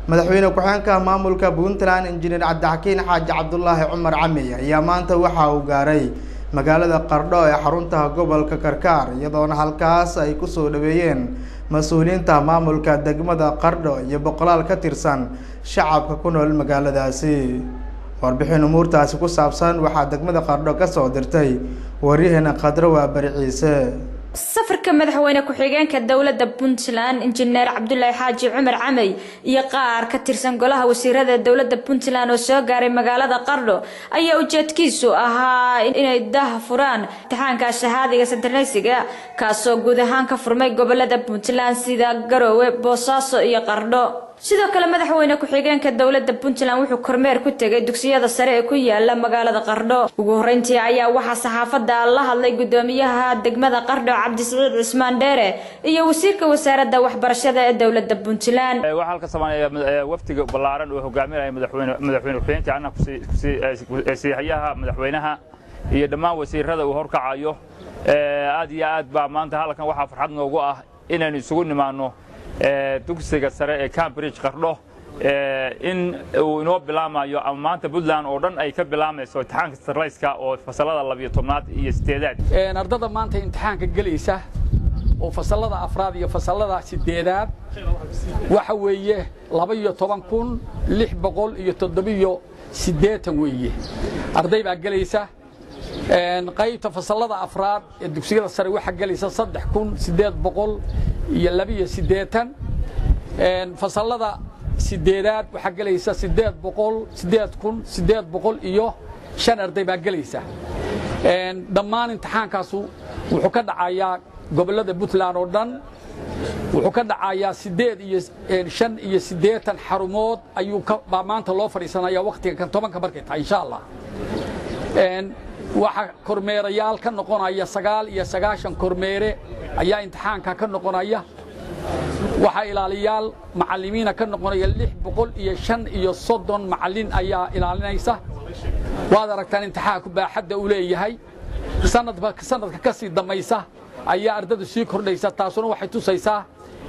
madaxweyne ku-xeenka maamulka puntland injineer cabdixakiin xaaji cabdulaahi cumar cami ayaa maanta waxa uu gaaray magaalada qardho ee xarunta gobolka karkaar iyadoona halkaas ay kusoo dhaweeyeen mas-uuliyiinta maamulka degmada qardho iyo boqolaal ka tirsan shacabka ku nool magaaladaasi warbixin umuurtaasi ku saabsan waxaa degmada qardho kasoo dirtay waryaheena khadro waa bari ciise safarka madaxweyne ku-xigeenka dowladda puntland injineer cabdulaahi xaaji cumar camey iyo qaar ka tirsan golaha wasiirada dowladda puntland oo soo gaaray magaalada qardho ayaa ujeedkiisu ahaa inay dah furaan imtixaanka shahaadiga santarnaysiga kaasoo guud ahaan ka furmay gobolada puntland sida garoowe boosaaso iyo qardho sidoo kale madaxweyne ku-xigeenka dowladda puntland wuxuu kormeer ku tegay dugsiyada sare ee ku yaala magaalada qardho ugu horeyntii ayaa waxaa saxaafadda la hadlay gudoomiyaha degmada qardho cabdisiciid cismaan dheere iyo wasiirka wasaaradda waxbarashada ee dowladda puntland waxaa halka soomaaliya wafdiga ballaaran uu hogaaminaya madaxweyne madaxweyne ku-xigeenka anna kusiihayaha madaxweynaha iyo dhammaan wasiirada uu horkacayo aad iyo aad baa maanta halkan waxaa farxad noogu ah inaynu isugu nimaano dugsiga sare ee cambridge qardho in uu inoo bilaamayo ama maanta puntland oo dhan ay ka bilaamayso imtixaanka starlayska oo fasalada labiyo tobnaad iyo sideedaad ardada maanta imtixaanka gelaysa oo fasalada afraad iyo fasalada sideedaad waxa weeye laba iyo toban kun lix boqol iyo toddobiyo siddeetan weeye arday baa gelaysa qaybta fasalada afraad ee dugsiyada sare waxaa gelaysa saddex kun siddeed boqol iyo labiyo siddeetan fasalada sideedaad waxaa gelaysa siddeed boqol siddeed kun siddeed boqol iyo shan arday baa gelaysa dhammaan imtixaankaasu wuxuu ka dhacayaa gobollada puntland oo dhan wuxuu ka dhacayaa siddeed iyo shan iyo siddeetan xarumood ayuu baa maanta loo fadhiisanaya wakhtiga kan tobanka markay tahay insha allah waxaa kormeerayaal ka noqonaya sagaal iyo sagaashan kormeere ayaa imtixaanka ka noqonaya waxaa ilaaliyaal macallimiina ka noqonaya lix boqol iyo shan iyo soddon macallin ayaa ilaalinaysa waad aragtaan imtixaanku baaxadda uu leeyahay sanadba sanadka ka sii dammaysa ayaa ardadu sii kordhaysa taasuna waxay tusaysaa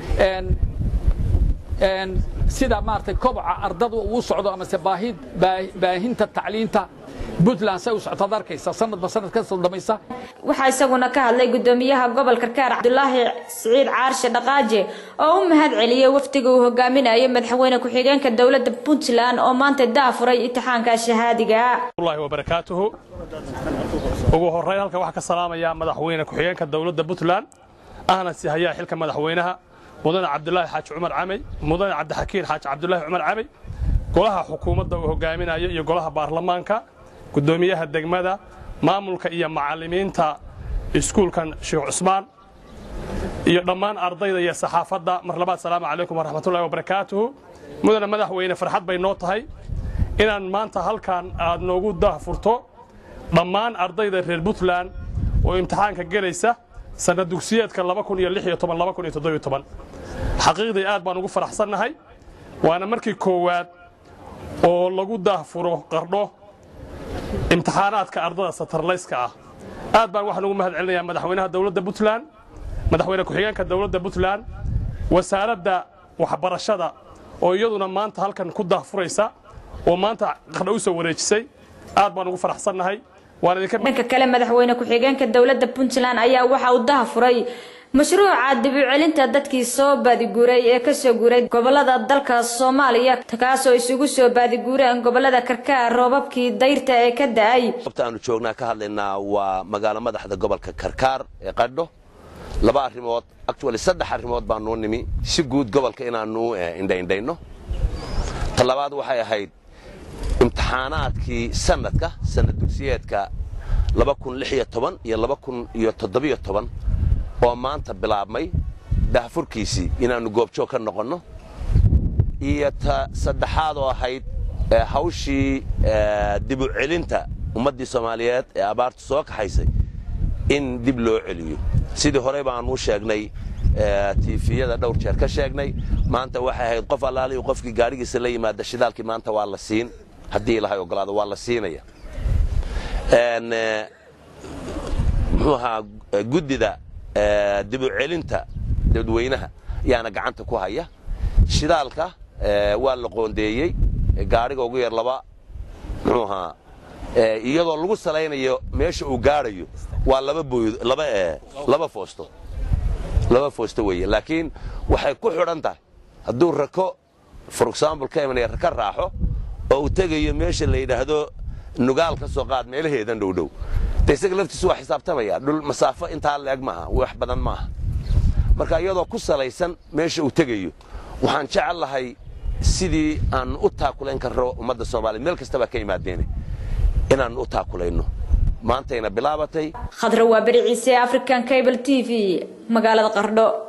sida maaragtay koboca ardadu uu socdo amase baahinta tacliinta puntland say u soctaad arkaysa sanadba sanad ka soo damaysa waxaa isaguna ka hadlay gudoomiyaha gobolka karkaar cabdulaahi siciid caarshe dhaqaaje oo u mahad celiyey wafdiga uu hogaaminayo madaxweyne ku-xigeenka dowladda puntland oo maanta daafuray imtixaanka shahaadiga allahi wabarakaatuhu ugu horrayn halkan waxaa ka salaamayaa madaxweyne ku-xigeenka dowladda puntland ahna sihayaa xilka madaxweynaha mudane cabdulaahi xaaji cumar camey mudane cabdixakiin xaaji cabdulaahi cumar camey golaha xukuumadda uu hogaaminayo iyo golaha baarlamaanka gudoomiyaha degmada maamulka iyo macallimiinta iskuulkan sheekh cusmaan iyo dhammaan ardayda iyo saxaafadda mar labaad salaamu calaykum waraxmatullahi wabarakaatuhu mudane madaxweyne farxad bay noo tahay inaan maanta halkan aad noogu daahfurto dhammaan ardayda reer puntland oo imtixaanka gelaysa sanad dugsiyeedka xaqiiqdii aad baan ugu faraxsannahay waana markii koowaad oo lagu daahfuro qardho imtixaanaadka ardada satarlayska ah aad baan waxaan ugu mahad celinayaa madaxweynaha dowladda puntland madaxweyne ku-xigeenka dowladda puntland wasaaradda waxbarashada oo iyaduna maanta halkan ku daahfuraysa oo maanta qardho u soo wareejisay aad baan ugu faraxsannahay dhanka kale madaxweyne ku-xigeenka dowladda puntland ayaa waxa uu dahafuray mashruuca dibucelinta dadkii soo baadiguuray ee kasoo guuray gobolada dalka soomaaliya kaasoo isugu soo baadiguureen gobolada karkaar roobabkii dayrta ee ka da-ay goobta aanu joognaa ka hadlaynaa waa magaalo madaxda gobolka karkaar ee qadho laba arrimood actually saddex arrimood baanuu nimi si guud gobolka inaanu indhaindhayno ta labaad waxay ahayd imtixaanaadkii sanadka sanad dugsiyeedka iyo oo maanta bilaabmay dahfurkiisii inaannu goobjoog ka noqonno iyo ta saddexaad oo ahayd hawshii dibu celinta ummaddii soomaaliyeed ee abaartu soo kaxaysay in dib loo celiyo sidii horey baanuu sheegnay tiifiyada dhowr jeer ka sheegnay maanta waxay ahayd qof allaalihi qofkii gaadhigiisa la yimaada shidaalkii maanta waa la siin haddii ilahay ogolaado waa la siinaya muxuu ahaa guddida dibu celinta dadweynaha ayaana gacanta ku haya shidaalka waa la qoondeeyey gaadhiga ugu yar laba muxuu ahaa iyadoo lagu salaynayo meesha uu gaadhayo waa laba booyd laba laba foosto laba foosto weeye laakiin waxay ku xidhan tahay hadduu rako for example ka imanaya raka raaxo oo uu tegayo meesha la yidhaahdo nugaal ka soo qaad meelaheedan dhowdhow de isaga laftiisu waa xisaabtamaya dhul masaafo intaa leeg maaha wax badan maaha marka iyadoo ku salaysan meesha uu tegayo waxaan jecel lahay sidii aan u taakulayn karro ummadda soomaaliya meel kastaba ka imaadeene inaan u taakulayno maantayna bilaabatay khadra waa beri ciise african cable t v magaalada qardho